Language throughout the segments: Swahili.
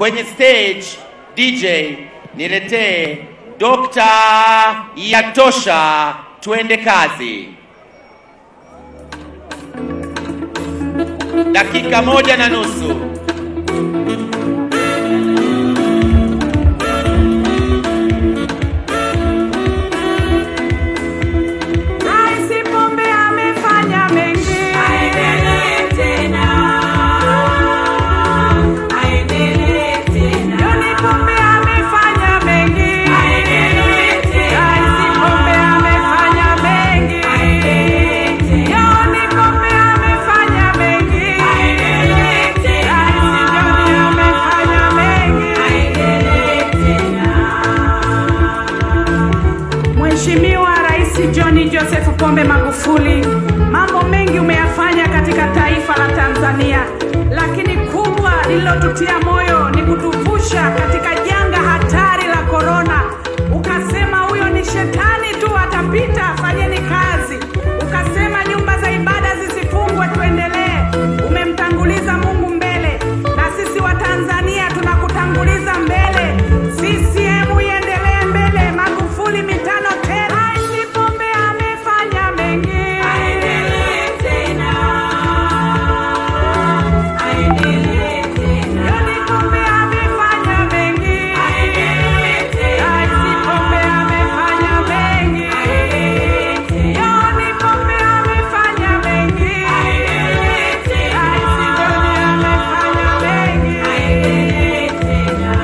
kwenye stage DJ niletee Dr. Yatosha, tuende kazi. Dakika moja na nusu. Rais Pombe amefanya mengi. Aendelee tena. Aendelee tena. John Pombe amefanya mengi. Aendelee tena. Rais Pombe amefanya mengi. Aendelee tena. John Pombe amefanya mengi. Aendelee tena. Rais John amefanya mengi. Aendelee tena. Mheshimiwa Rais John Joseph Pombe Magufuli, mambo mengi umeyafanya katika taifa la Tanzania, lakini kubwa lililotutia moyo ni kutuvusha katika janga hatari la korona. Ukasema huyo ni shetani tu, atapita, fanyeni kazi. Ukasema nyumba za ibada zisifungwe, tuendelee. Umemtanguliza Mungu mbele, na sisi wa Tanzania tunakutanguliza mbele. CCM iendelee mbele, Magufuli mitano tena. Rais Pombe amefanya mengi. Aendelee tena. Aendelee tena. John Pombe amefanya mengi. Aendelee tena. Rais Pombe amefanya mengi. Aendelee tena. John Pombe amefanya mengi. Aendelee tena. Rais John amefanya mengi. Aendelee tena.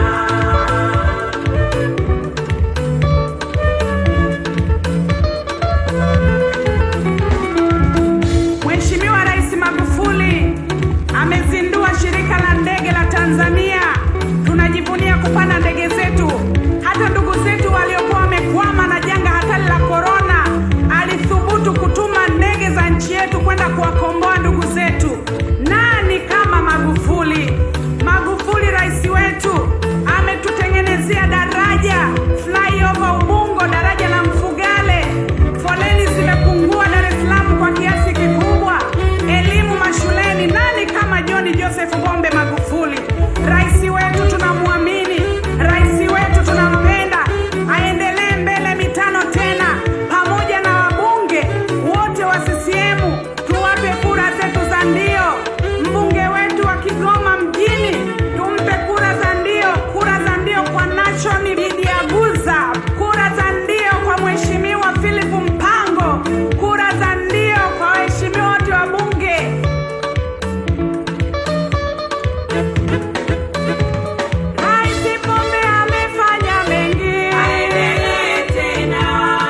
Mheshimiwa Rais Magufuli amezindua shirika la ndege la Tanzania. Tunajivunia kupanda ndege zetu. Hata ndugu zetu waliokuwa wamekwama na janga hatari la korona, alithubutu kutuma ndege za nchi yetu kwenda kuwakomboa ndugu zetu. Nani kama Magufuli? Magufuli rais wetu ametutengenezea daraja flyover Ubungo, daraja la Mfugale. Foleni zimepungua Dar es Salaam kwa kiasi kikubwa. Elimu mashuleni, nani kama John Joseph Pombe Magufuli? Rais wetu tunamwamini, rais wetu tunampenda, aendelee mbele mitano tena, pamoja na wabunge wote wa CCM tuwape kura zetu za ndio. Mbunge wetu wa Kigoma mjini tumpe kura za ndio, kura za ndio kwa Nation Bidiaguza, kura za ndio kwa Mheshimiwa Philip Mpango, kura za ndio kwa waheshimiwa wote wa bunge. Rais Pombe amefanya mengi. Aendelee tena.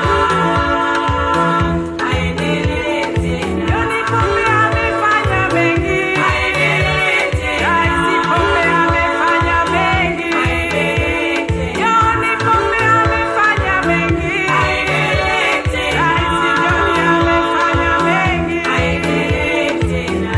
Aendelee tena. John Pombe amefanya mengi. Aendelee tena. Rais Pombe amefanya mengi. Aendelee tena. John Pombe amefanya mengi. Aendelee tena. Rais John amefanya mengi. Aendelee tena.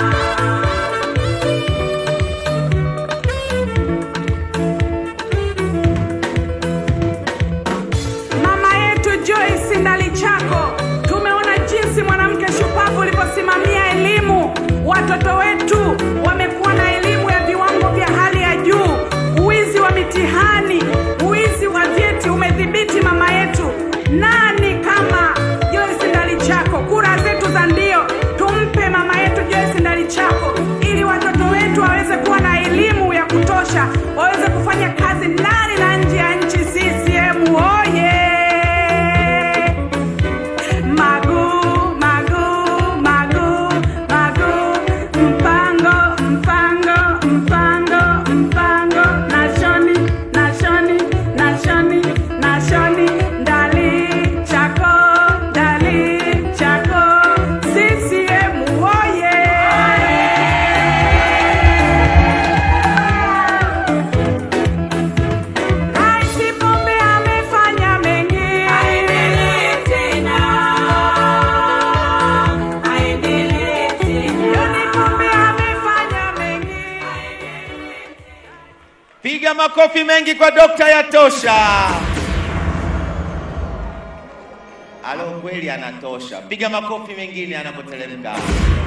Mama yetu Joyce Ndalichako, tumeona jinsi mwanamke shupavu ulivyosimamia elimu. Watoto wetu wamekuwa na elimu ya viwango vya hali ya juu. Uwizi wa mitihani, uwizi wa vyeti umedhibiti mama yetu. Nani kama Joyce Ndalichako? Kura zetu za ndio tumpe mama yetu Joyce Ndalichako ili watoto wetu waweze kuwa na elimu ya kutosha, waweze kufanya kazi ndani na nje ya nchi. CCM oye! Magu, magu, magu, magu, mpango, mpango, mpango, mpango, nashoni, nashoni, nashoni, nashoni, ndali chako, ndali chako, CCM oye! Rais Pombe amefanya mengi. Aendelee tena. Aendelee tena. John Pombe amefanya mengi. Piga makofi mengi kwa Dr. Yatosha. Alo, kweli anatosha. Piga makofi mengine anapoteremka.